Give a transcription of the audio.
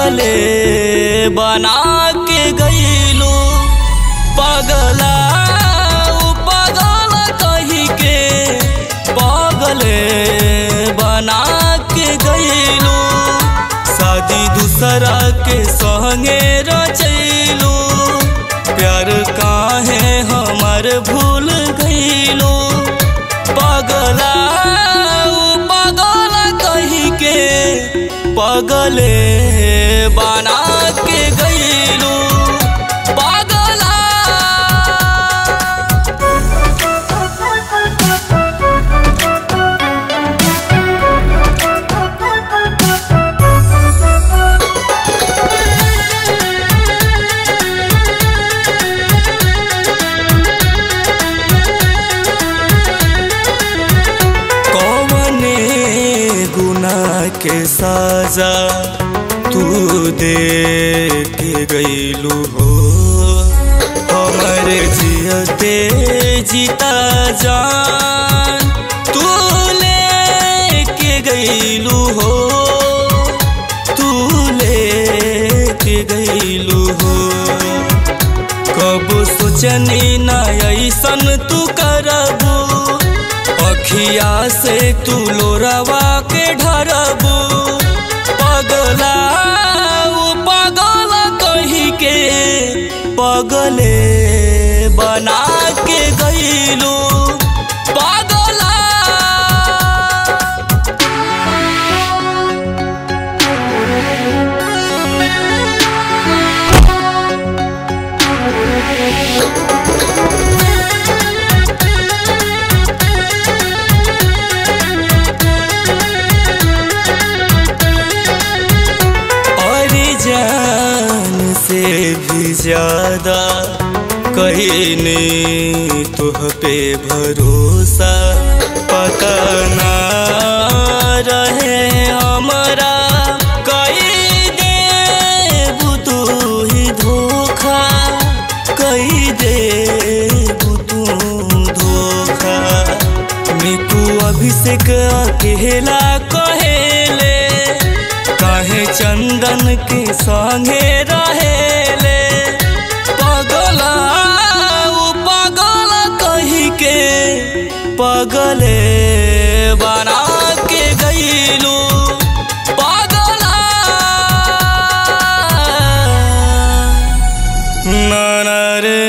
पगले बना के गईलू पगला उ पगल कही के पगले बना के गईलू शादी दूसरा के संगे रचैलू प्यार काहे हमर भूल गईलू पगला उ पगल कही के पगले बना के गईलू पगला कौने गुना के साजा तू दे के गईलू हो हमर जियते जीता जान तू ले के गईलू हो तू ले के गईलू हो कब सोचनी ना ऐसन तू करबू अखिया से तू लोरवा के ढरबू पगला उ पगल कही के पगले बना के गईलू पगला और जान से भी ज्यादा कहीं ने तुह पे भरोसा पता ना रहे हमारा कई दे तू ही धोखा कई दे तू धोखा मिकू अभिषेक अकेला कहेले काहे चंदन के संगे रहेले पगला उ पगल कही के पगले बना के गईलू पगला ना ना रे